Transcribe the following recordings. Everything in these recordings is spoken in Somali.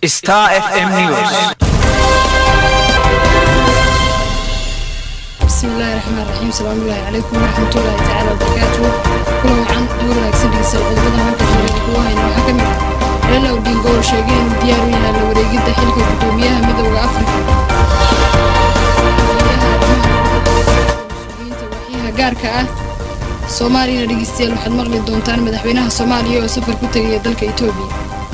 Star FM News. bismillahi raxmaan raxiim salaamullaahi calaykum waraxmatullaahi tacaala wabarakaatuhu kulan wacan duur wanaagsan dhegeysta qodobada maanta jira kugu hayna waxaa ka mid ah reela odingo oo sheegay inuu diyaar u yahay la wareegidda xilka guddoomiyaha midowda afrika mas-uuliyiinta waxyaha gaarka ah soomaaliyana dhegeystayaal waxaad maqli doontaan madaxweynaha soomaaliya oo safar ku tegaya dalka etoobiya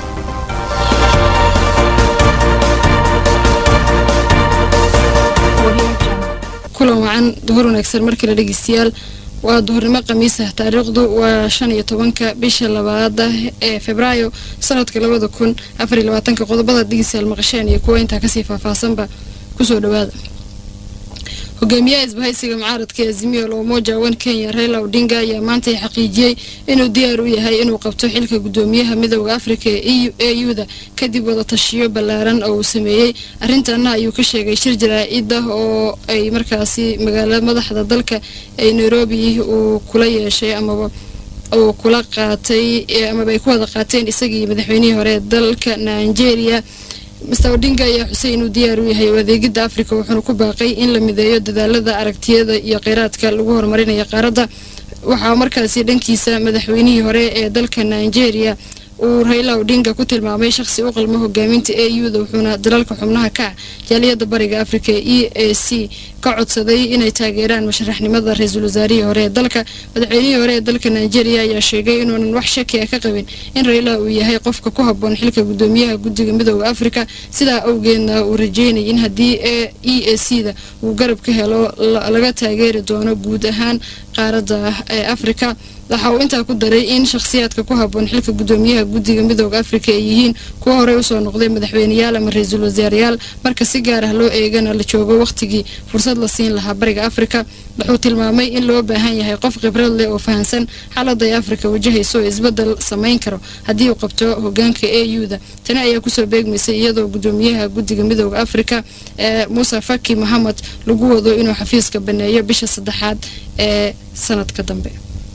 kulan wacan duhur wanaagsan markale dhegeystayaal waa duhurnimo khamiisa taariikhdu waa shan iyo tobanka bisha labaada ee febraayo sanadka labada kun afariyo labaatanka qodobada dhegeystayaal maqasheen iyo kuwa intaa kasii faahfaahsanba kusoo dhawaada hogaamiyaha isbahaysiga mucaaradka azimiyo loomoja wan kenya raila odinga ayaa maanta xaqiijiyey inuu diyaar u yahay inuu qabto xilka guddoomiyaha midowda afrika ee e u da kadib wadatashiyo ballaaran oo uu sameeyey arrintaana ayuu ka sheegay shir jaraa-id ah oo ay markaasi magaala madaxda dalka ee nairobi uu kula yeeshay amaba uu kula qaatay amaba ay ku wada qaateen isagii madaxweynihii hore ee dalka nigeria master odinga ayaa xusay inuu diyaar u yahay adeegidda afrika wuxuuna ku baaqay in la mideeyo dadaalada aragtiyada iyo kheyraadka lagu horumarinayo qaaradda waxaa markaasi dhankiisa madaxweynihii hore ee dalka nigeria uu raila odinga ku tilmaamay shaqsi u qalmo hogaaminta e u da wuxuuna dalalka xubnaha ka ah jaaliyadda bariga afrika e a c ka codsaday inay taageeraan masharaxnimada ra-iisul wasaarihii hore ee dalka madaxweynihii hore ee dalka nigeria ayaa sheegay inuunan wax shaki ah ka qabin in raila uu yahay qofka ku haboon xilka guddoomiyaha guddiga midowda afrika sidaa awgeedna uu rajeynay in haddii e a c da uu garab ka helo laga taageeri doono guud ahaan qaaradda ee afrika waxa uu intaa ku daray in shakhsiyaadka ku haboon xilka guddoomiyaha guddiga midowda afrika ay yihiin kuwa horey usoo noqday madaxweyneyaal ama ra-iisul wasaarayaal marka si gaar ah loo eegana la joogo wakhtigii fursad la siin lahaa bariga afrika wuxuu tilmaamay in loo baahan yahay qof khibrad leh oo fahansan xaalada ay afrika wajahayso oo isbedel samayn karo haddii uu qabto hogaanka e u da tani ayaa kusoo beegmaysay iyadoo guddoomiyaha guddiga midowda afrika ee muuse faki mohamed lagu wado inuu xafiiska baneeyo bisha saddexaad ee sanadka dambe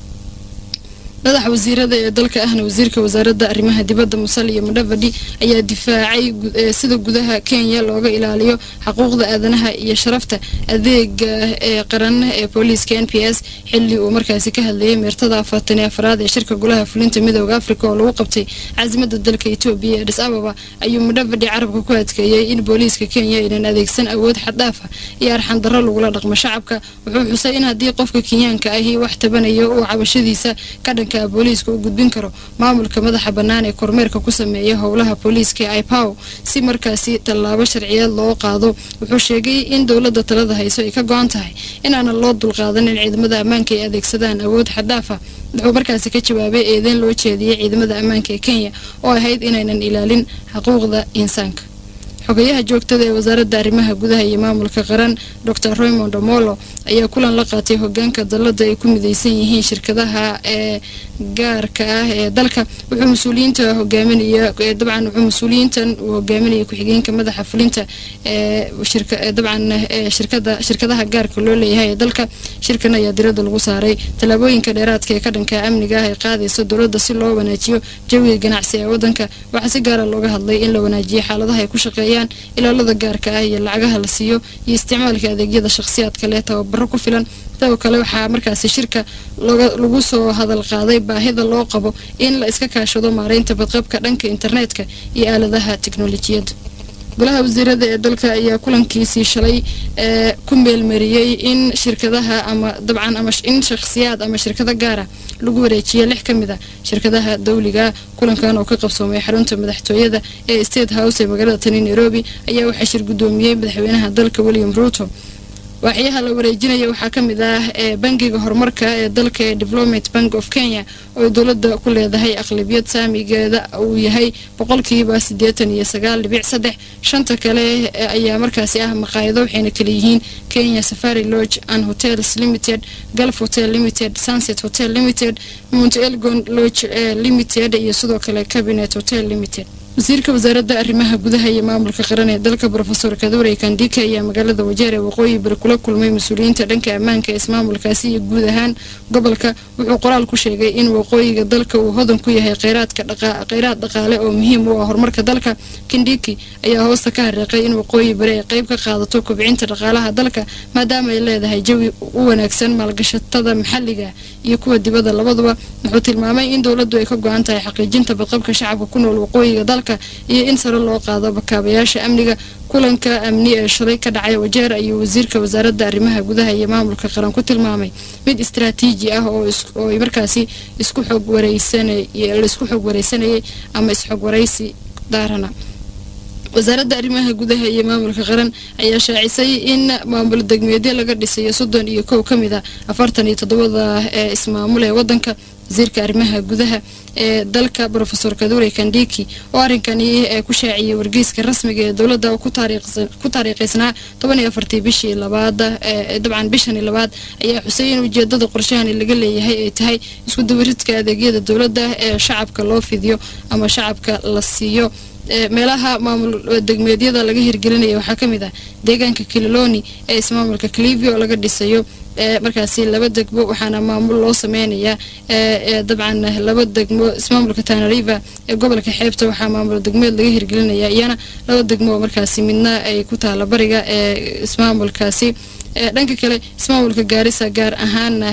madaxa wasiirada ee dalka ahna wasiirka wasaaradda arrimaha dibadda musaliyo mudhavadi ayaa difaacay sida gudaha kenya looga ilaaliyo xuquuqda aadanaha iyo sharafta adeega ee qaran ee booliiska n p s xili uu markaasi ka hadlayay meertada afartan iyo afraad ee shirka golaha fulinta midowda afrika oo lagu qabtay caasimada dalka etoobiya ee dhis ababa ayuu mudhavadi carabka ku adkeeyey in booliiska kenya aynan adeegsan awood xaddhaaf ah iyo arxan darro lagula dhaqmo shacabka wuxuu xusay in haddii qofka kenyaanka ahi wax tabanayo uu cabashadiisa ka dhanka booliiska u gudbin karo maamulka madaxa bannaan ee kormeerka ku sameeya howlaha booliiska ee ipow si markaasi tallaabo sharciyeed loo qaado wuxuu sheegay in dowladda talada hayso ay ka go-an tahay inaanan loo dulqaadan in ciidamada ammaanka ay adeegsadaan awood xaddhaaf ah wuxuu markaasi ka jawaabay eedeyn loo jeediyey ciidamada ammaanka ee kenya oo ahayd inaynan ilaalin xuquuqda insaanka xogayaha joogtada ee wasaaradda arrimaha gudaha iyo maamulka qaran dor raymond omolo ayaa kulan la qaatay hogaanka dalada ay ku mideysan yihiin shirkadaha ee gaarka ah ee dalka wuxuu mas-uuliyiinta hogaaminaya dabcan wuxuu mas-uuliyiintan uu hogaaminaya ku-xigeenka madaxa fulinta ee dabcan shirkada shirkadaha gaarka loo leeyahay ee dalka shirkan ayaa dirada lagu saaray tallaabooyinka dheeraadka ee ka dhanka amniga ah ay qaadayso dowladda si loo wanaajiyo jawiga ganacsi ee wadanka waxaa si gaara looga hadlay in la wanaajiyo xaaladaha ay ku shaqeeyaan ilaalada gaarka ah iyo lacagaha la siiyo iyo isticmaalka adeegyada shakhsiyaadka leh tababaro ku filan sidoo kale waxaa markaasi shirka lagu soo hadal qaaday baahida loo qabo in la iska kaashado maareynta badqabka dhanka internetka iyo aaladaha teknolojiyadda golaha wasiirada ee dalka ayaa kulankiisii shalay ee ku meelmariyey in shirkadaha ama dabcan ama in shakhsiyaad ama shirkado gaara lagu wareejiya lix ka mid a shirkadaha dawliga kulankan oo ka qabsoomay xarunta madaxtooyada ee state house ee magaalada tani nairobi ayaa waxaa shir guddoomiyey madaxweynaha dalka william ruuto waaxyaha la wareejinaya waxaa ka mid ah ee bangiga horumarka ee dalka ee development bank of kenya oo dowladda ku leedahay aqlabiyad saamigeeda uu yahay boqolkiiba siddeetan iyo sagaal dhibic saddex shanta kale ayaa markaasi ah maqaayado waxayna kala yihiin kenya safari lodge and hotels limited gulf hotel limited sunset hotel limited mount elgon lodge limited iyo sidoo kale cabinet hotel limited wasiirka wasaaradda arrimaha gudaha iyo maamulka qaran ee dalka brofesor kadure kandika ayaa magaalada wajeer ee waqooyi bari kula kulmay mas-uuliyiinta dhanka ammaanka ee ismaamulkaasi iyo guud ahaan gobolka wuxuu qoraal ku sheegay in waqooyiga dalka uu hodan ku yahay kheyraadka kheyraad dhaqaale oo muhiim u ah horumarka dalka kindiki ayaa hoosta ka hareeqay in waqooyi bari ay qayb ka qaadato kobcinta dhaqaalaha dalka maadaama ay leedahay jawi u wanaagsan maalgashatada maxalliga iyo kuwa dibadda labaduba wuxuu tilmaamay in dowladdu ay ka go-an tahay xaqiijinta badqabka shacabka ku nool waqooyiga dalka iyo in sare loo qaado bakaabayaasha amniga kulanka amni ee shalay ka dhacay wajeer ayuu wasiirka wasaaradda arrimaha gudaha iyo maamulka qaran ku tilmaamay mid istaraatiiji ah oo markaasi isku xog wareysanlaisku xog wareysanayay ama isxog waraysi daarana wasaaradda arrimaha gudaha iyo maamulka qaran ayaa shaacisay in maamul degmeedyo laga dhisayo soddon iyo kow ka mid a afartan iyo toddobada ee ismaamul ee wadanka wasiirka arrimaha gudaha ee dalka brofesor kadure kandiki oo arrinkani ee ku shaaciyay wargeyska rasmiga ee dowladda oo ku taariikhaysnaa toban iyo afartii bishii labaada dabcan bishani labaad ayaa xusay in ujeedada qorshahani laga leeyahay ay tahay isku dawaridka adeegyada dowladda ee shacabka loo fidiyo ama shacabka la siiyo meelaha maamul degmeedyada laga hirgelinaya waxaa ka mid ah deegaanka kililoni ee ismaamulka clivio oo laga dhisayo markaasi laba degmo waxaana maamul loo sameynayaa dabcan laba degmo ismaamulka tanariva ee gobolka xeebta waxaa maamul degmeed laga hirgelinaya iyana laba degmo oo markaasi midna ay ku taala bariga ee ismaamulkaasi dhanka kale ismaamulka gaarisa gaar ahaana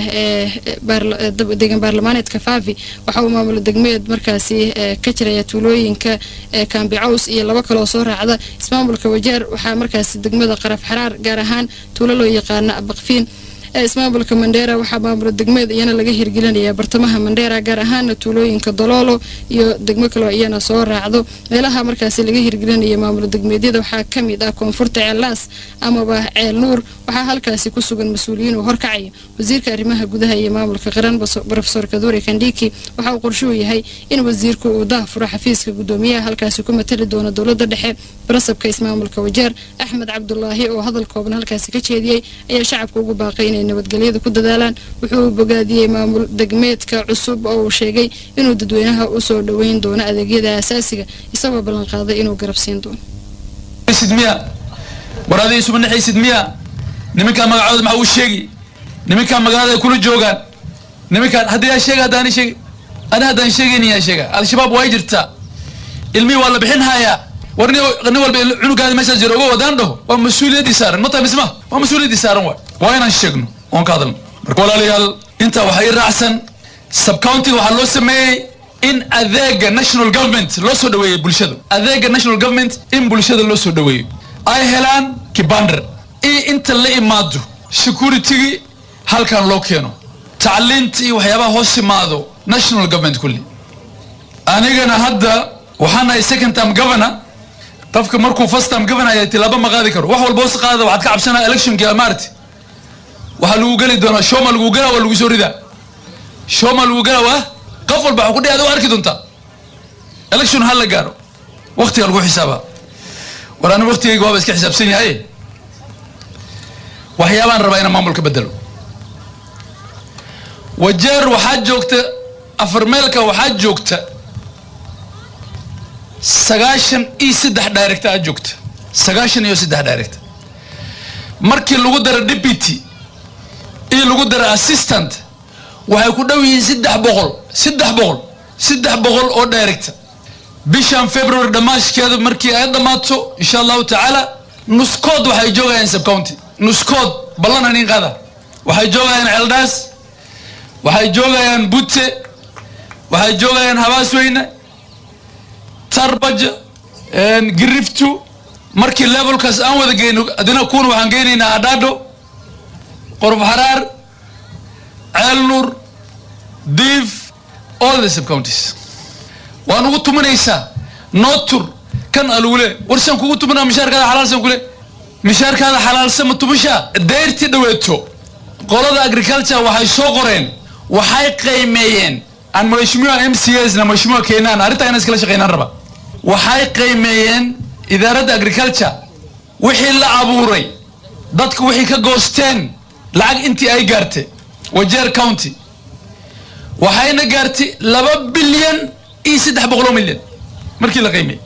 deegan baarlamaaneedka favi waxa uu maamul degmeed markaasi ka jiraya tuulooyinka kaambicaws iyo laba kaloo soo raacda ismaamulka wajeer waxaa markaasi degmada qaraf xaraar gaar ahaan tuulo loo yaqaana abaqfiin ismaamulka mandheera waxaa maamul degmeed iyana laga hirgelinaya bartamaha mandheera gaar ahaana tuulooyinka doloolo iyo degmo kaloo iyana soo raacdo meelaha markaasi laga hirgelinaya maamul degmeedyada waxaa ka mid ah koonfurta ceellaas amaba ceel nuur waxaa halkaasi ku sugan mas-uuliyiin uu horkacayo wasiirka arrimaha gudaha iyo maamulka qaran brofesor kadure kandiki waxa uu qorshuhu yahay in wasiirku uu dah furo xafiiska gudoomiyaha halkaasi ku matali doono dowladda dhexe barasabka ismaamulka wajeer axmed cabdulaahi oo hadal kooban halkaasi ka jeediyey ayaa shacabka ugu baaqay inay nabadgelyada ku dadaalaan wuxuu bogaadiyey maamul degmeedka cusub oo uu sheegay inuu dadweynaha u soo dhoweyn doono adeegyada asaasiga isagoo ballanqaaday inuu garabsiin doono war aday isuba naxaysid miya niminkaan magacooda maxaa uu sheegi niminkaan magaalada ay kula joogaan niminkaan haddii yaa sheega haddaan sheegi ani haddaan sheegayni yaa sheega al-shabaab way jirtaa ilmihii waa la bixin hayaa war nin nin walba cunugaada meeshaas jiro oga wadaan dhaho waa mas-uuliyaddii saaran ma tahay misma waa mas-uuliyaddii saaran waay waa inaan sheegno oon ka hadalno marka walaalayaal intaa waxaa ii raacsan subcountiga waxaa loo sameeyey in adeega national government loo soo dhaweeyo bulshada adeega national government in bulshada loo soo dhaweeyo ay helaan kibandar iyo inta la imaado securitygii halkan loo keeno tacliinta iyo waxyaabaha hoos imaado national government kulli anigana hadda waxaan nahay second term governor qofka markuu first term governor ayaa tilaabo ma qaadi karo wax walba hoos qaada waxaad ka cabsanaa electionkii maarti waxaa lagu geli doonaa shoma lagu gelaa waa lagu soo ridaa shoma lagu gelaa waa qof walba waxaa ku dhihi adigu arki doontaa election ha la gaaro waktiga lagu xisaabaa war ani waktigayga waaba iska xisaabsan yahay waxyaabaan rabaa inaan maamulka bedelo wajeer waxaa joogta afarmeelka waxaa joogta sagaashan iyo saddex director aa joogta sagaashan iyo saddex director markii lagu daro deputy iyo lagu daro assistant waxay ku dhow yihiin saddex boqol saddex boqol saddex boqol oo director bishan february dhammaashkeeda markii ay dhammaato insha allahu tacaala nuskood waxay joogayaan subcounty nuskood ballan anin qaada waxay joogayaan ceeldhaas waxay joogayaan butte waxay joogayaan habaasweyne tarbaja giriftu markii levelkaas aan wada geyno adina kuuna waxaan geynaynaa adhaadho qorf xaraar ceel nuur diif all the subcounties waan ugu tuminaysaa nootur kan alugule warsaan kugu tuminaa mishaarkaada xalaalsan kule mishaarkaada xalaalsan ma tumishaa dayrtii dhaweeto qolada agriculture waxay soo qoreen waxay qiimeeyeen aan mheshimiwa m c s na mheshimiwa keenaan arrintaa inaan iskala shaqeynaan raba waxay qiimeeyeen idaaradda agriculture wixii la abuuray dadka wixii ka goosteen lacag intii ay gaartay wajeer county waxayna gaartay laba bilyan iyo saddex boqoloo milyan markii la qiimey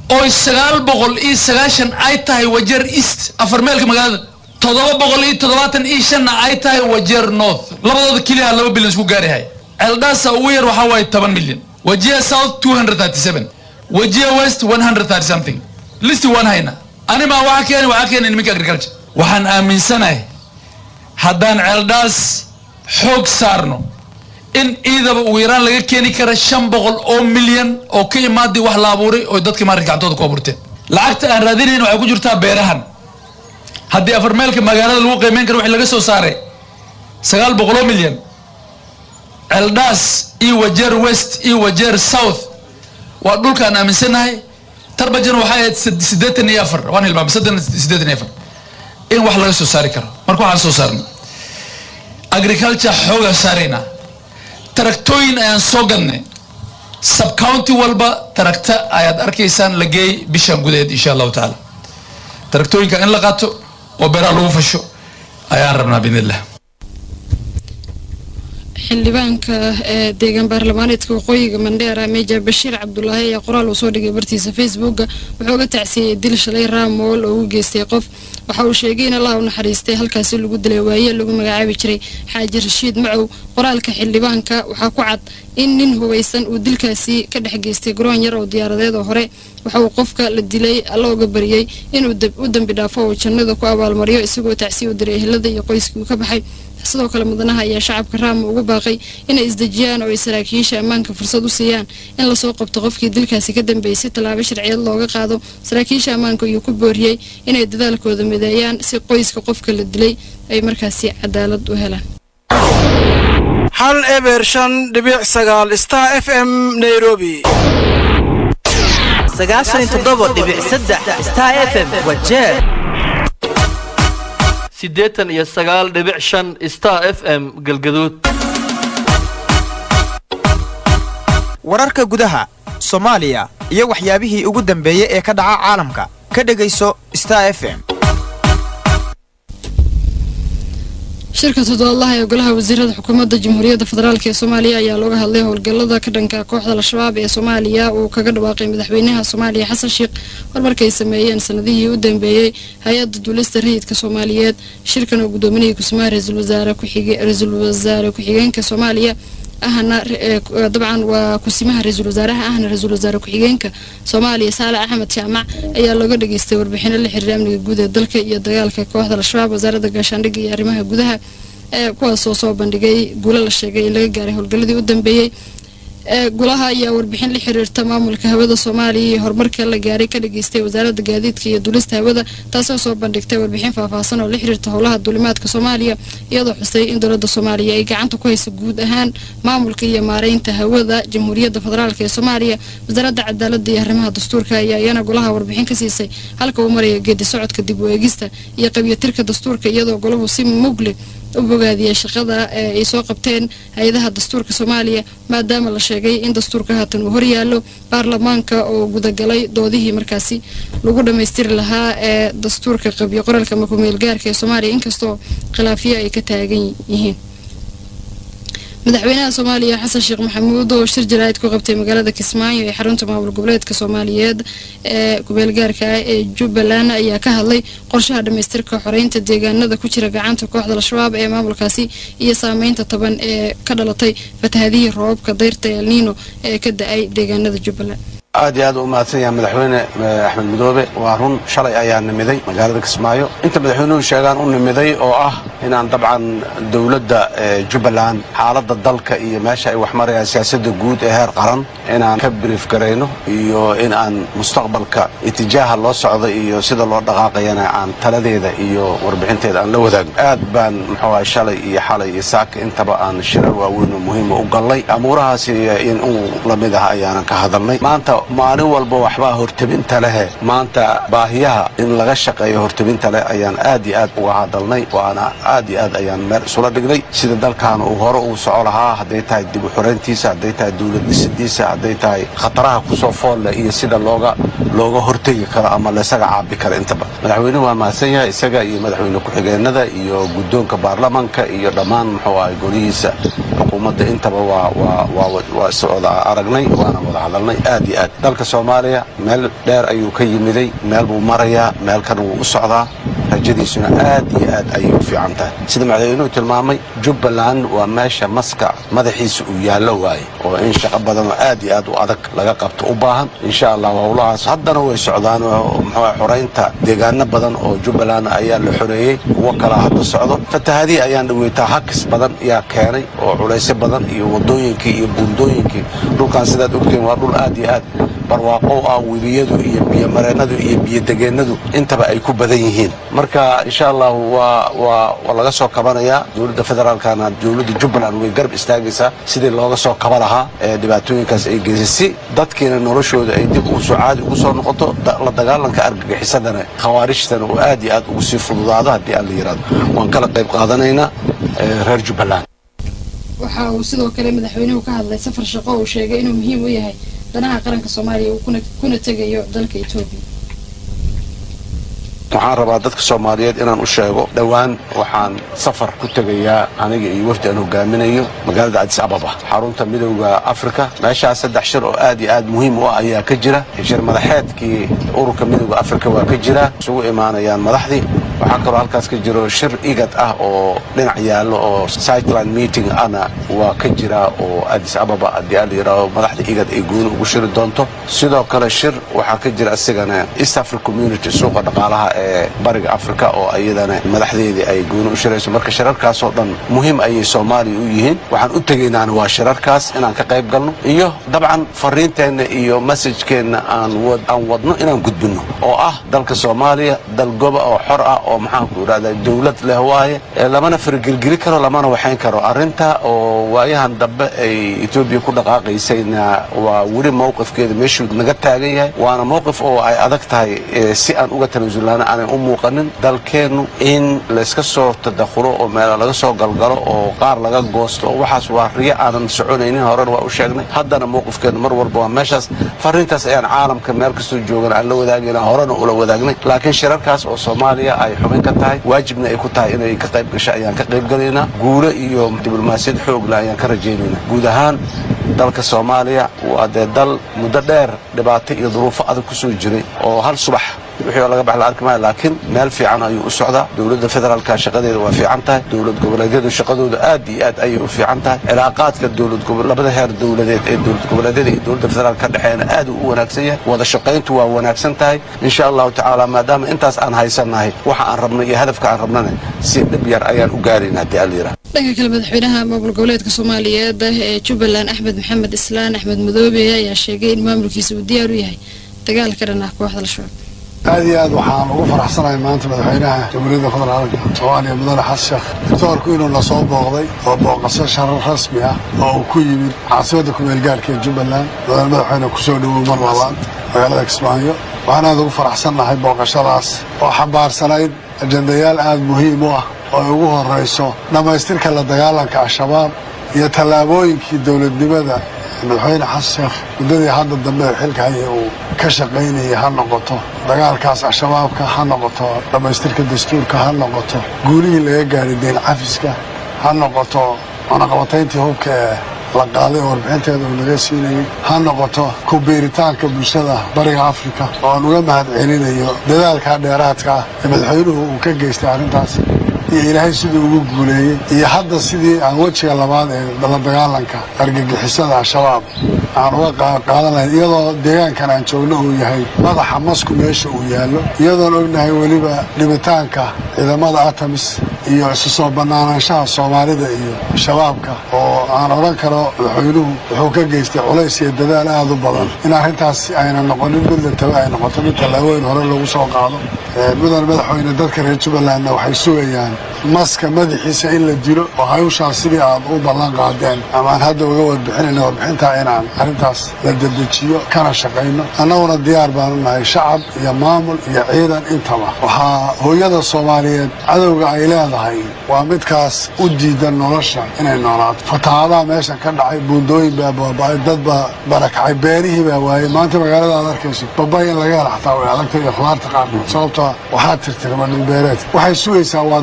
oo sagaal boqol iyo sagaashan ay tahay wajeer east afar meelka magaalada toddoba boqol iyo toddobaatan iyo shanna ay tahay wajeer north labadooda keliya laba bilyan isku gaarihay ceeldhaasa ugu yar waxaa waaye toban milyan wajia south two hundred thirty seven wajia west one hundred thirty something listi waan hayna animaa waxaa keeni waxaa keeni niminka agriculture waxaan aaminsanahay haddaan ceeldhaas xoog saarno in ciidaba ugu yaraan laga keeni kara shan boqol oo milyan oo ka imaadii wax la abuuray oo dadka maarka gacantooda ku abuurteen lacagta aan raadinayn waxay ku jirtaa beerahan haddii afar meelka magaalada lagu qiimeyn karo wixii laga soo saaray sagaal boqol oo milyan ceeldhaas iyo wajeer west iyo wajeer south waa dhulkaan aaminsanahay tarbajan waxay ahayd siddeetan iyo afar waan hilmaamay siddeetan iyo afar in wax laga soo saari karo marka waxaan soo saarnay agriculture xoogaa saaraynaa taraktooyin ayaan soo gadnay subcounty walba taragta ayaad arkaysaan la geey bishan gudaheed insha allahu tacaala taraktooyinka in la qaato oo beeraha lagu fasho ayaan rabnaa biidn illah xildhibaanka ee deegaan baarlamaaneedka waqooyiga mandheera meja bashiir cabdulaahi ayaa qoraal uu soo dhigay bartiisa facebooka wuxuu uga tacsiiyey dil shalay raamool oo u geystay qof waxa uu sheegay in allah u naxariistay halkaasi lagu dilay waaye lagu magacaabi jiray xaaji rashiid macow qoraalka xildhibaanka waxaa ku cad in nin hubaysan uu dilkaasi ka dhex geystay garoon yar oo diyaaradeed oo hore waxa uu qofka la dilay alla uga bariyey inuu u dembi dhaafo oo jannada ku abaalmariyo isagoo tacsiya u diray ehelada iyo qoyskii uu ka baxay sidoo kale mudanaha ayaa shacabka raama ugu baaqay inay isdejiyaan oo ay saraakiisha ammaanka fursad u siiyaan in lasoo qabto qofkii dilkaasi ka dambeeyey si tallaabo sharciyeed looga qaado saraakiisha ammaanka ayuu ku booriyey inay dadaalkooda mideeyaan si qoyska qofka la dilay ay markaasi cadaalad u helaan hal eber shan dhibic sagaal star f m nairobi sagaashan iyo toddoba dhibic saddex star f m wajeer siddeetan iyo sagaal dhibic shan star f m galgaduud wararka gudaha soomaaliya iyo waxyaabihii ugu dambeeyey ee ka dhaca caalamka ka dhegayso star f m shirka toddobaadlaha ee golaha wasiirada xukuumadda jamhuuriyadda federaalk ee soomaaliya ayaa looga hadlay howlgallada ka dhanka kooxda al-shabaab ee soomaaliya uu kaga dhawaaqay madaxweynaha soomaaliya xasan sheekh horumarkay sameeyeen sanadihii u dambeeyey hay-adda duulista rayidka soomaaliyeed shirkan oo gudoominayay kusumaha ra-iisul wasaare ra-iisul wasaare ku-xigeenka soomaaliya ahna dabcan waa kusimaha ra-iisul wasaaraha ahna ra-iisul wasaare ku-xigeenka soomaaliya saale axmed jaamac ayaa looga dhageystay warbixino la xiriira amniga guud ee dalka iyo dagaalka kooxda al-shabaab wasaaradda gaashaandhigga iyo arrimaha gudaha ee kuwaasoo soo bandhigay guulo la sheegay in laga gaaray howlgalladii u dambeeyey golaha ayaa warbixin la xiriirta maamulka hawada soomaaliya iyo horumarka la gaaray ka dhageystay wasaaradda gaadiidka iyo duulista hawada taasoo soo bandhigtay warbixin faahfaahsan oo la xiriirta howlaha duulimaadka soomaaliya iyadoo xusay in dowladda soomaaliya ay gacanta ku hayso guud ahaan maamulka iyo maareynta hawada jamhuuriyadda federaalk ee soomaaliya wasaaradda cadaaladda iyo arrimaha dastuurka ayaa iyana golaha warbixin ka siisay halka uu maraya geedi socodka dib u eegista iyo qabyatirka dastuurka iyadoo golahu si mugle u bogaadiyay shaqada ee ay soo qabteen hay-adaha dastuurka soomaaliya maadaama la sheegay in dastuurka haatan uu horyaalo baarlamaanka oo gudagalay doodihii markaasi lagu dhammaystiri lahaa ee dastuurka qabyo qoraalka makumeel gaarka ee soomaaliya inkastoo khilaafiyo ay ka taagan yihiin madaxweynaha soomaaliya xasan sheekh maxamuud oo shir jaraa'id ku qabtay magaalada kismaayo ee xarunta maamul goboleedka soomaaliyeed ee kumeelgaarka ah ee jubbaland ayaa ka hadlay qorshaha dhammaystirka xoreynta deegaanada ku jira gacanta kooxda al-shabaab ee maamulkaasi iyo saameynta taban ee ka dhalatay fatahadihii roobabka dayrta elniino ee ka da-ay deegaanada jubbaland aad iyo aad u mahadsan yahay madaxweyne axmed midoobe waa run shalay ayaa nimiday magaalada kismaayo inta madaxweynuhu sheegaan u nimiday oo ah inaan dabcan dowladda jubbaland xaaladda dalka iyo meesha ay wax marayaan siyaasadda guud ee heer qaran inaan ka brief garayno iyo in aan mustaqbalka itijaaha loo socdo iyo sida loo dhaqaaqayana aan taladeeda iyo warbixinteeda aan la wadaagno aad baan muxuu ahay shalay iyo xalay iyo saaka intaba aan shirar waaweyn oo muhiima u gallay amuurahaasi in uu lamid ah ayaanan ka hadalnay maanta maalin walba waxbaa hortebinta lehe maanta baahiyaha in laga shaqeeyo hortebinta leh ayaan aad iyo aad uga hadalnay waana aad iyo aad ayaan meel isula dhignay sida dalkan uu hore uu soco lahaa hadday tahay dib u xoreyntiisa hadday tahay dowlad dhisidiisa hadday tahay khataraha kusoo foolle iyo sida looga looga hortegi karo ama laysaga caabi karo intaba madaxweynuhu waa mahadsan yahay isaga iyo madaxweyne ku-xigeenada iyo guddoonka baarlamanka iyo dhammaan muxuu ahay golihiisa xukuumadda intaba waa waa waa waa is wada aragnay waana wada hadalnay aad iyo aad dalka soomaaliya meel dheer ayuu ka yimiday meel buu marayaa meel kana wuu u socdaa rajadiisuna aad iyo aad ayay u fiican tahay sida madaxweynuhu tilmaamay jubbaland waa meesha maska madaxiisa uu yaallo waaye oo in shaqo badan oo aad iyo aad u adag laga qabto u baahan insha allah howlahaas haddana way socdaan oo muxuu xoraynta deegaano badan oo jubbaland ayaa la xoreeyey kuwo kalaa hadda socdo fatahaadihii ayaan dhaweytaa hakis badan yaa keenay oo culaysyo badan iyo wadooyinkii iyo buundooyinkii dhulkan sidaad ogtiin waa dhul aad iyo aad barwaaqow ah webiyadu iyo biyomareennadu iyo biyodegeennadu intaba ay ku badan yihiin marka insha allahu waa waa waa laga soo kabanayaa dowladda federaalkana dowladda jubbaland way garab istaagaysaa sidii looga soo kaba lahaa ee dhibaatooyinkaas ay geysay si dadkiina noloshooda ay dib ugu soo caadi ugu soo noqoto la dagaalanka argagixisadana khawaarijtana oo aad iyo aad ugu sii fududaado haddii aan la yidhahdo waan kala qayb qaadanaynaa reer jubbaland waxa uu sidoo kale madaxweynuhu ka hadlay safar shaqo uu sheegay inuu muhiim u yahay danaha qaranka soomaaliya uu kuna tegayo dalka etoobiya waxaan rabaa dadka soomaaliyeed inaan u sheego dhowaan waxaan safar ku tegayaa aniga iyo wafdi aan hogaaminayo magaalada adis ababa xarunta midowda afrika meeshaas saddex shir oo aad iyo aad muhiim u ah ayaa ka jira shir madaxeedkii ururka midowda afrika waa ka jira isugu imaanayaan madaxdii waxaa kaloo halkaas ka jiro shir igad ah oo dhinac yaallo oo sightline meeting ana waa ka jira oo adis ababa haddii aa la yidhaaho madaxda igad ay gooni ugu shiri doonto sidoo kale shir waxaa ka jira isigana east africa community suuqa dhaqaalaha ee bariga africa oo iyadana madaxdeedii ay gooni u shirayso marka shirarkaasoo dhan muhiim ayay soomaaliya u yihiin waxaan u tegaynaana waa shirarkaas inaan ka qayb galno iyo dabcan fariinteenna iyo masajkeenna aan aan wadno inaan gudbinno oo ah dalka soomaaliya dal goba oo xor ah oo maxaanku idhahda dowlad leh waaye lamana faragelgeli karo lamana waxayn karo arrinta oo waayahan dambe ay etoobiya ku dhaqaaqaysayna waa weli mowqifkeeda meeshuu naga taagan yahay waana mowqif oo ay adag tahay si aan uga tanaasulnaana aanay u muuqanin dalkeennu in layska soo tadakhulo oo meela laga soo galgalo oo qaar laga goosto waxaas waa riyo aanan soconaynin horena waa u sheegnay haddana mowqifkeenu mar walba waa meeshaas fariintaas ayaan caalamka meel kastoo joogan aan la wadaagayna horena ula wadaagnay laakiin shirarkaas oo soomaaliya ay xubin ka tahay waajibna ay ku tahay inay ka qayb gasho ayaan ka qayb galaynaa guulo iyo diblomaasiyad xoogla ayaan ka rajaynaynaa guud ahaan dalka soomaaliya waa dee dal muddo dheer dhibaato iyo duruufo adag ku soo jiray oo hal subax wixii oo laga bax la arki maayo laakiin meel fiican ayuu u socdaa dowladda federaalka shaqadeeda waa fiican tahay dowlad goboleedyadu shaqadooda aad iyo aad ayay u fiican tahay cilaaqaadka dowlad labada heer dowladeed ee dowlad goboleedyada iyo dowladda federaalka ka dhexeeyana aad uu u wanaagsan yahay wada shaqayntu waa wanaagsan tahay insha allahu tacaala maadaama intaas aan haysannahay waxa aan rabno iyo hadafka aan rabnana si dhib yar ayaan u gaarayna haddii aan la yidhaha dhanka kale madaxweynaha maamul goboleedka soomaaliyeed ee jubbaland axmed maxamed islaan axmed madoobe ayaa sheegay in maamulkiisa uu diyaar u yahay dagaal ka dhan ah kooxda al-shabaab aad iyo aad waxaan ugu faraxsanahay maanta madaxweynaha jamhuuriyadda federaalka soomaaliya mudane xasan sheekh doctoorku inuu na soo booqday oo booqasho sharar rasmi ah oo uu ku yimid caasimadda kumeelgaarka ee jubbaland mudane madaxweyne kusoo dhowow mar labaad magaalada kismaayo waxaan aad ugu faraxsannahay booqashadaas oo xambaarsanayd ajendayaal aad muhiim u ah oo ay ugu horrayso dhammaystirka la dagaalanka al-shabaab iyo tallaabooyinkii dowladnimada madaxweyne xasan sheekh muddadii hadda dambe ee xilka haya uu ka shaqaynayay ha noqoto dagaalkaas al-shabaabka ha noqoto dhammaystirka dastuurka ha noqoto guulihii laga gaadhay deen cafiska ha noqoto cunaqabatayntii hubka ee la qaaday oo warbixinteeda uu naga siinayay ha noqoto ku biiritaanka bulshada bariga afrika oo aan uga mahad celinayo dadaalka dheeraadka ah ee madaxweynuhu uu ka geystay arrintaas iyo ilaahay siduu ugu guuleeyey iyo hadda sidii aan wejiga labaad ee la dagaalanka argagixisada al-shabaab aan uga qaadanayn iyadoo deegaankan aan joogno uu yahay madaxa masku meesha uu yaallo iyadoon ognahay weliba dhibitaanka ciidamada atamis iyo isu soo bannaanaanshaha soomaalida iyo shabaabka oo aan odhan karo madaxweynuhu wuxuu ka geystay culays iyo dadaal aad u badan in arrintaas ayna noqonin mid la tago ay noqoto mid tallaabooyin hore lagu soo qaado mudan madaxweyne dadka reer jubbalandna waxay sugayaan maska madaxiisa in la dilo oo hawshaas sidii aad u ballan qaadeen ama aan hadda uga warbixinayna warbixintaa inaan arrintaas la dedejiyo kana shaqayno annaguna diyaar baanu nahay shacab iyo maamul iyo ciidan intaba waxaa hooyada soomaaliyeed cadowga ay leedahay waa midkaas u diidan nolosha inay noolaato fatahaadaha meeshan ka dhacay buundooyin baa baaba'ay dad baa barakacay beerihii baa waayey maanta magaalada aad arkayso babay in laga hela xataa way adagtay iyo khudaarta qaarkood sababtoo waxaa tirtirma dhulbeereed waxay sugaysaa waa dadkaas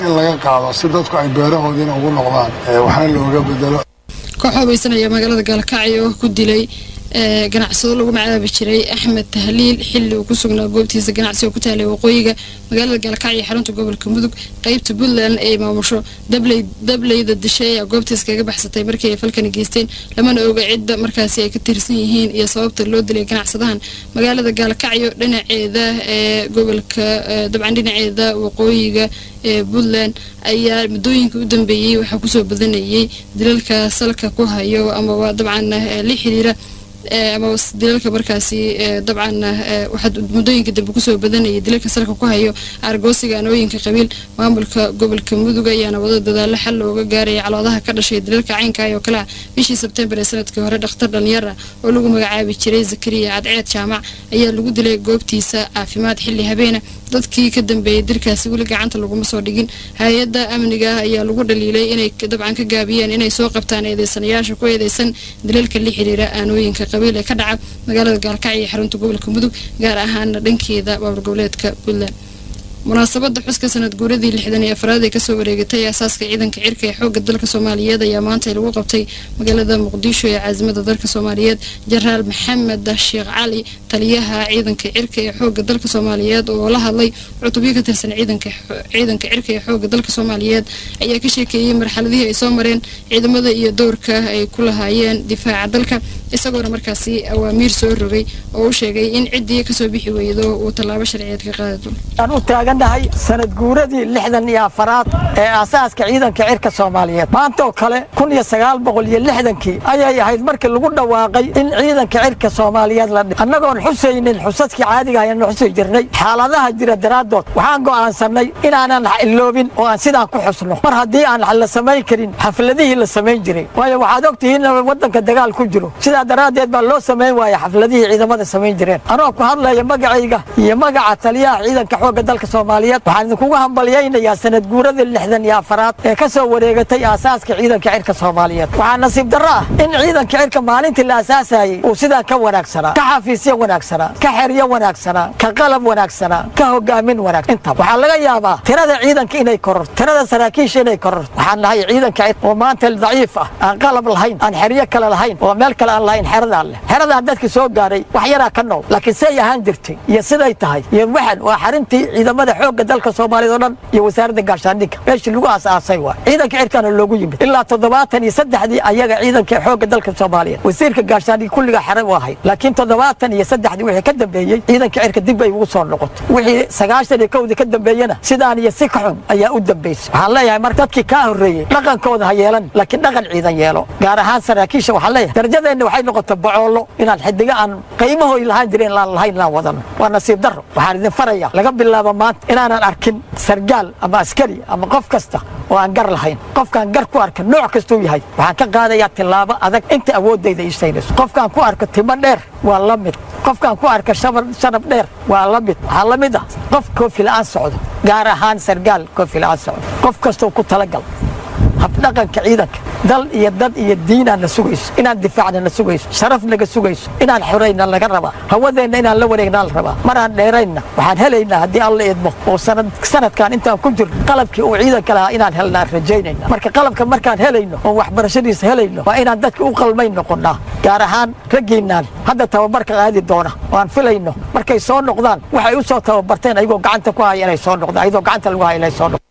in laga qaado si dadku ay beerahoodiina ugu noqdaan waxna looga bedelo koox hubaysanaya magaalada gaalkacyo ku dilay ganacsado lagu magacaabi jiray axmed tahliil xilli uu ku sugnaa goobtiisa ganacsi oo ku taalay waqooyiga magaalada gaalkacyo ee xarunta gobolka mudug qeybta puntland ay maamusho dableyda dishay ayaa goobtiisa kaga baxsatay markii ay falkani geysteen lamana oga cidda markaasi ay ka tirsan yihiin iyo sababta loo dilay ganacsadahan magaalada gaalkacyo dhinaceeda ee gobolka dabcan dhinaceeda waqooyiga ee puntland ayaa muddooyinka u dambeeyey waxaa kusoo badanayay dilalka salka ku hayo amaba dabcan la xiriira ama dilalka markaasi dabcan waxaa muddooyinka dambe kusoo badanayay dilalka salka ku hayo argoosiga anooyinka qabiil maamulka gobolka mudug ayaana wada dadaalo xal looga gaaraya caloodaha ka dhashay dilalka caynkaay oo kale ah bishii sebtembar ee sanadkii hore dhakhtar dhalinyar ah oo lagu magacaabi jiray zakariya cadceed jaamac ayaa lagu dilay goobtiisa caafimaad xilli habeena dadkii ka dambeeyay dilkaasi weli gacanta laguma soo dhigin hay-adda amniga ah ayaa lagu dhaliilay inay dabcan ka gaabiyeen inay soo qabtaan eedeysanayaasha ku eedeysan dilalka la xiriira aanooyinka qabiil ee ka dhaca magaalada gaalkacyo ee xarunta gobolka mudug gaar ahaana dhankeeda baabur goboleedka puntland munaasabada xuska sanad guuradii lixdan iyo afraad ee kasoo wareegatay aasaaska ciidanka cirka ee xooga dalka soomaaliyeed ayaa maanta lagu qabtay magaalada muqdisho ee caasimada dalka soomaaliyeed jenaraal maxamed sheekh cali taliyaha ciidanka cirka ee xooga dalka soomaaliyeed oo la hadlay cutubyo ka tirsan ciidanka cirka ee xooga dalka soomaaliyeed ayaa ka sheekeeyey marxaladihii ay soo mareen ciidamada iyo dowrka ay ku lahaayeen difaaca dalka isagoona markaasi awaamiir soo rogay oo u sheegay in ciddii kasoo bixi weydo uu tallaabo sharciyeed ka qaadi doono aan u taagannahay sanad guuradii lixdan iyo afaraad ee aasaaska ciidanka cirka soomaaliyeed maantaoo kale kun iyo sagaal boqol iyo lixdankii ayay ahayd markii lagu dhawaaqay in ciidanka cirka soomaaliyeed la dhi annagoon xusaynin xusaskii caadiga ayaanu xusi jirnay xaaladaha jira daraaddood waxaan go'aansannay inaanan iloobin oo aan sidaan ku xusno mar haddii aan la samayn karin xafladihii la samayn jiray waayo waxaad ogtihiin in waddanka dagaal ku jiro sidaa daraaddeed baa loo samayn waaya xafladihii ciidamada samayn jireen anoo ku hadlaya magacayga iyo magaca taliyaha ciidanka xoogga dalka soomaaliyeed waxaan idinkugu hambalyaynayaa sanad guuradii lixdan iyo afaraad ee ka soo wareegatay aasaaska ciidanka cirka soomaaliyeed waxaa nasiib darro ah in ciidanka cirka maalintii la aasaasayey uu sidaa ka wanaagsanaa ka xafiisyo wanaagsanaa ka xeryo wanaagsanaa ka qalab wanaagsanaa ka hogaamin wanaag intaba waxaa laga yaabaa tirada ciidanka inay kororto tirada saraakiisha inay kororto waxaan nahay ciidanka cirka oo maanta daciif ah aan qalab lahayn aan xeryo kale lahayn oo meel kale aan lahayn xeradaa leh xeradaa dadka soo gaaray wax yaraa ka nool laakiin say ahaan jirtay iyo siday tahay iyo waxan waa xarintii ciidamada xoogga dalka soomaaliyeed oo dhan iyo wasaaradda gaashaandhigga meeshii lagu aasaasay waa ciidanka cirkaana loogu yimid ilaa toddobaatan iyo saddexdii ayaga ciidanka xoogga dalka soomaaliyeed wasiirka gaashaandhigga kulligaa xere u ahayd laakiin toddobaatan iyo saddexdii wixii ka dambeeyey ciidanka cirka dib bay ugu soo noqotay wixii sagaashan iyo kowdii ka dambeeyena sidaan iyo si ka xun ayaa u dambaysay waxaan leeyahay marka dadkii kaa horreeyey dhaqankooda ha yeelan laakiin dhaqan ciidan yeelo gaar ahaan saraakiisha waxaan leeyahay darajadeenna waxay noqotay bocoollo inaan xidiga aan qiimahooy lahaan jirin laan lahayn inaan wadano waa nasiib darro waxaan idin farayaa laga bilaabo maanta inaanan arkin sargaal ama askari ama qof kasta oo aan gar lahayn qofkaan gar ku arka nooc kastuu yahay waxaan ka qaadayaa tillaabo adag inta awooddayda ii saynayso qofkaan ku arko timo dheer waa la mid qofkaan ku arka shanab dheer waa la mid waxaa la mid ah qof koofi la'aan socdo gaar ahaan sargaal koofi la'aan socdo qof kastoo ku talagal habdhaqanka ciidanka dal iyo dad iyo diinaan na sugayso inaan difaacna na sugayso sharaf naga sugayso inaan xorayna laga rabaa hawadeenna inaan la wareegnaa la rabaa maraan dheeraynna waxaan helaynaa haddii alla idmo oo sanadkan intaan ku jirno qalabkii uu ciidanka lahaa inaan helnaan rajaynayna marka qalabka markaan helayno oo waxbarashadiisa helayno waa inaan dadka u qalmayn noqonnaa gaar ahaan raggiinaan hadda tababarka qaadi doona oo aan filayno markay soo noqdaan waxay u soo tababarteen ayagoo gacanta ku haya inay soo noqdaan ayagoo gacanta lagu haya inay soo noqdaan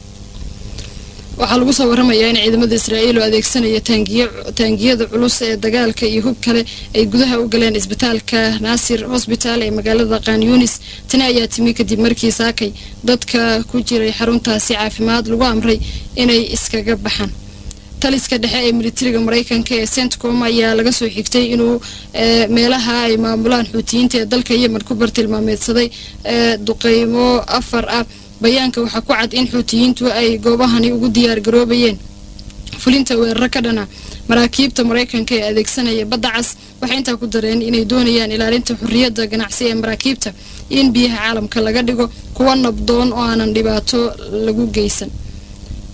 waxaa lagu soo waramayaa in ciidamada israa'iil oo adeegsanaya taangiyada culus ee dagaalka iyo hub kale ay gudaha u galeen isbitaalka naasir hosbitaal ee magaalada kanyunis tani ayaa timi kadib markii saakay dadka ku jiray xaruntaasi caafimaad lagu amray inay iskaga baxaan taliska dhexe ee militariga mareykanka ee centcom ayaa laga soo xigtay inuu meelaha ay maamulaan xuutiyiinta ee dalka yemen ku bartilmaameedsaday duqeymo afar ah bayaanka waxaa ku cad in xuutiyiintu ay goobahani ugu diyaar garoobayeen fulinta weeraro ka dhana maraakiibta mareykanka ee adeegsanaya badda cas waxay intaa ku dareen inay doonayaan ilaalinta xurriyadda ganacsi ee maraakiibta in biyaha caalamka laga dhigo kuwa nabdoon oo aanan dhibaato lagu geysan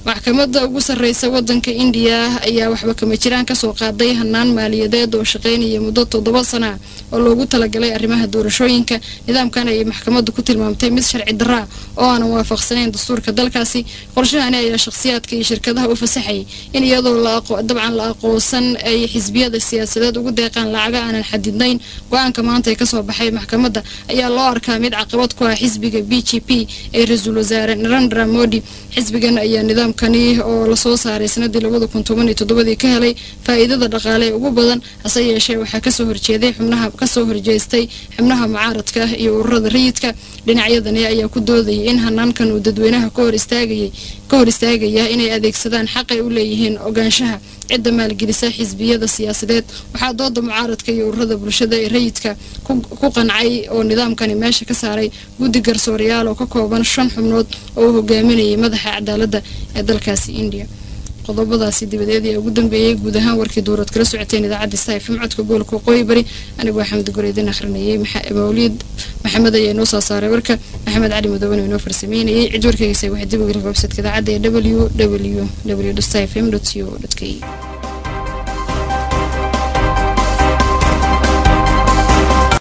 maxkamadda ugu sarreysa wadanka indiya ayaa waxba kama jiraan kasoo qaaday hanaan maaliyadeed oo shaqaynaya muddo toddoba sana oo loogu talagalay arrimaha doorashooyinka nidaamkan ayay maxkamaddu ku tilmaamtay mid sharci daraa oo aanan waafaqsanayn dastuurka dalkaasi qorshahani ayaa shakhsiyaadka iyo shirkadaha u fasaxayay in iyadoo dabcan la aqoonsan ay xisbiyada siyaasadeed ugu deeqaan lacaga aanan xadidnayn go-aanka maanta ee kasoo baxay maxkamadda ayaa loo arkaa mid caqabad ku ah xisbiga b g p ee ra-iisul wasaare narendra modi xisbigan ayaa nidaamkani oo lasoo saaray sanadii labada kun toban iyo toddobadii ka helay faa'iidada dhaqaale ee ugu badan hase yeeshee waxaa kasoo horjeeday xubnaha kasoo horjeestay xubnaha mucaaradka iyo ururada rayidka dhinacyadani ayaa ku doodayay in hanaankan uu dadweynaha ka hor istaagayay ka hor istaagaya inay adeegsadaan xaqay u leeyihiin ogaanshaha cidda maalgelisa xisbiyada siyaasadeed waxaa dooda mucaaradka iyo ururada bulshada ee rayidka ku qancay oo nidaamkani meesha ka saaray guddi garsoorayaal oo ka kooban shan xubnood oo uu hogaaminayay madaxa cadaaladda ee dalkaasi indiya qodobadaasi dibadeed ee ugu dambeeyey guud ahaan warkii duurad kala socoteen idaacadda stafm codka gobolka waqooyi bari anigoo xamdi goreedin akhrinayay mawliid maxamed ayaa inoo soo saaray warka maxamed cali madooban oo inoo farsameynayay cid warkaygiisa waxay dib uga websiteka idaacadda ee w w w stafm co k